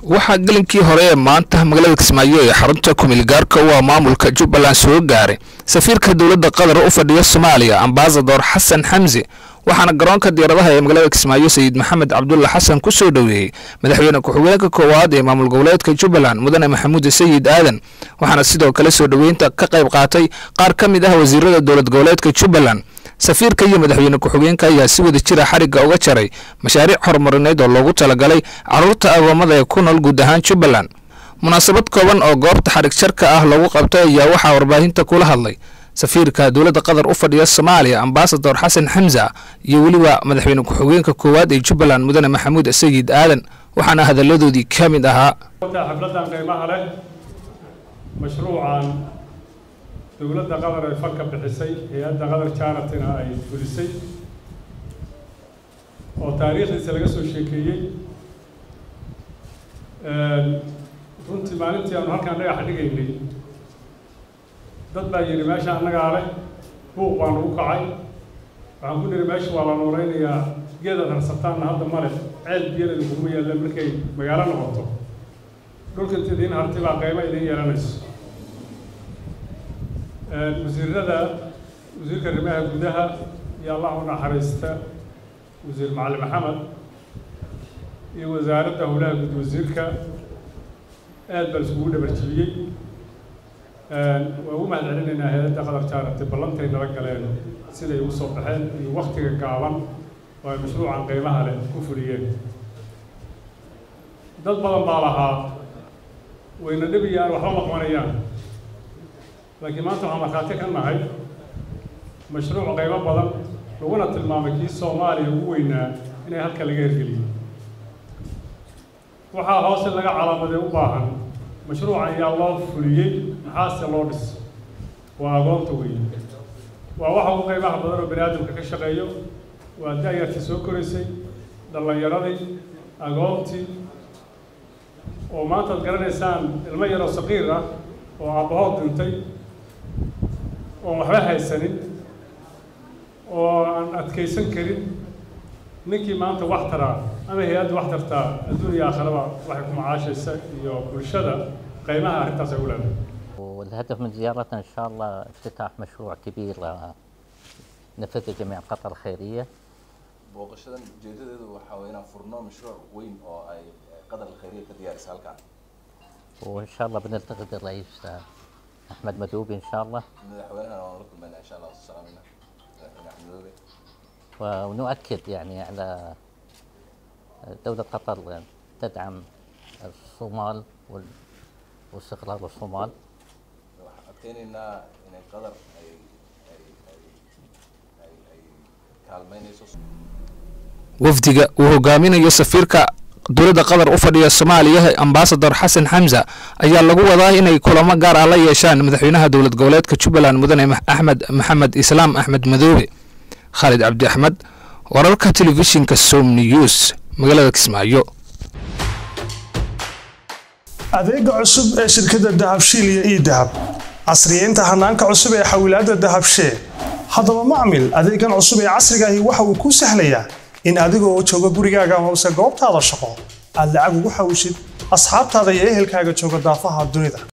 waxaa gelinkii hore ee maanta magaalada kismaayo ee xarunta kumilgaarka u ah maamulka jubbaland soo gaaray safiirka dowladda qatar u fadhiya soomaaliya ambasador xasan xamsi waxaana garoonka diyaaradaha ee magaalada kismaayo sayid maxamed cabdulla xasan ku soo dhoweeyey madaxweyne ku-xigeenka koowaad ee maamul goboleedka jubbaland mudane maxamuud sayid aadan waxaana sidoo kale soo dhoweynta ka qayb qaatay qaar ka mid ah wasiirada dowlad goboleedka jubbaland safiirka iyo madaxweyne ku-xigeenka ayaa si wada jira xarigga uga jaray mashaariic horumarineed oo loogu talagalay caruurta agoomada ee ku nool guud ahaan jubbaland munaasabad kooban oo goobta xarig jarka ah lagu qabtay ayaa waxaa warbaahinta kula hadlay safiirka dowladda qatar u fadhiya soomaaliya ambasador xasan xamsa iyo weliba madaxweyne ku-xigeenka koowaad ee jubbaland mudane maxamuud sayid aadan waxaana hadalladoodii ka mid ahaa xafladan qiimaha leh mashruucan dowladda qatar ay fanka bixisay hay-adda qatar jaratina ay fulisay oo taariikhdiisa laga soo sheekeeyey runtii maalintii aanu halkaan dhagaxa dhigaynay dad baa yidhi meesha annagaa leh buuq baa nagu kacay waxaan ku nidhi meesha waa la nooleynayaa geedaad harsataanna hadda male ceel biyana kuguma yaalla markay magaalo noqoto dhulka inta idiin harti baa qaymo idiin yeelanayso wasiirada wasiirka arrimaha gudaha iyo allah u naxariista wasiir macali maxamed iyo wasaaradda howlaha guud wasiirka aad baa iskugu dhabarjibiyey waa ugu mahad celinaynaa hay-adda qatar jaarati ballantay nala galeen siday ugu soo baxeen iyo waktiga gaaban oo ay mashruucan qiimaha leh ku fuliyeen dad badan baa lahaa wayna dhibiyaan waxba ma qabanayaan laakiin maanta waxaan markhaati ka nahay mashruuc qaybo badan laguna tilmaamay kii soomaaliya ugu weynaa inay halka laga hergeliyey waxaa hoose laga calaamadee u baahan mashruucan ayaa loo fuliyey maxaase loo dhis waa agoonta weeye waa waxa ugu qaybaha badan oo bani aadamka ka shaqeeyo waa da-yartii soo koraysay dhallinyaradii agoontii oo maanta ad garanaysaan ilmo yaroo saqiir ah oo aabbahood dhintay oon waxba haysanin oo aan adkaysan karin ninkii maanta wax taraa ama hay-adda wax tartaa adduun iyo aakharaba waxay ku macaashaysa iyo bulshada qiimaha arrintaas ay u leedahay والهدف من زيارتنا إن شاء الله افتتاح مشروع كبير نفذه جميع قطر الخيرية booqashadan ujeedadeedu waxaa weeye inaan furno mashruuc weyn oo ay qadar alkhayriya ka diyaarisa halkan وإن شاء الله بنلتقي بالرئيس أحمد مدوبي إن شاء الله madaxweynahana waan la kulmayna insha allah salaamina madaxweyne axmed madoobe ونؤكد يعني على دولة قطر تدعم الصومال وال- واستقرار الصومال waxaan adkeynaynaa inay qadar ay ay ay ay ay kaalmeynayso wafdiga uu hogaaminayo safiirka dowladda qatar u fadhiya soomaaliya ambasador xasan xamsa ayaa lagu wadaa inay kulamo gaar ah la yeeshaan madaxweynaha dowlad goboleedka jubbaland mudane axmed maxamed islaam axmed madoobe khaalid cabdi axmed wararka telefishinka som news magaalada kismaayo adeega cusub ee shirkadda dahabshiil iyo ii dahab casriyeynta hanaanka cusub ee xawilaadda dahabshee haddaba macmil adeegan cusub ee casriga ahi waxa uu kuu sahlayaa in adigoo jooga gurigaaga hoose goobtaada shaqo aad lacag ugu xawishid asxaabtaada iyo ehelkaaga jooga daafaha dunida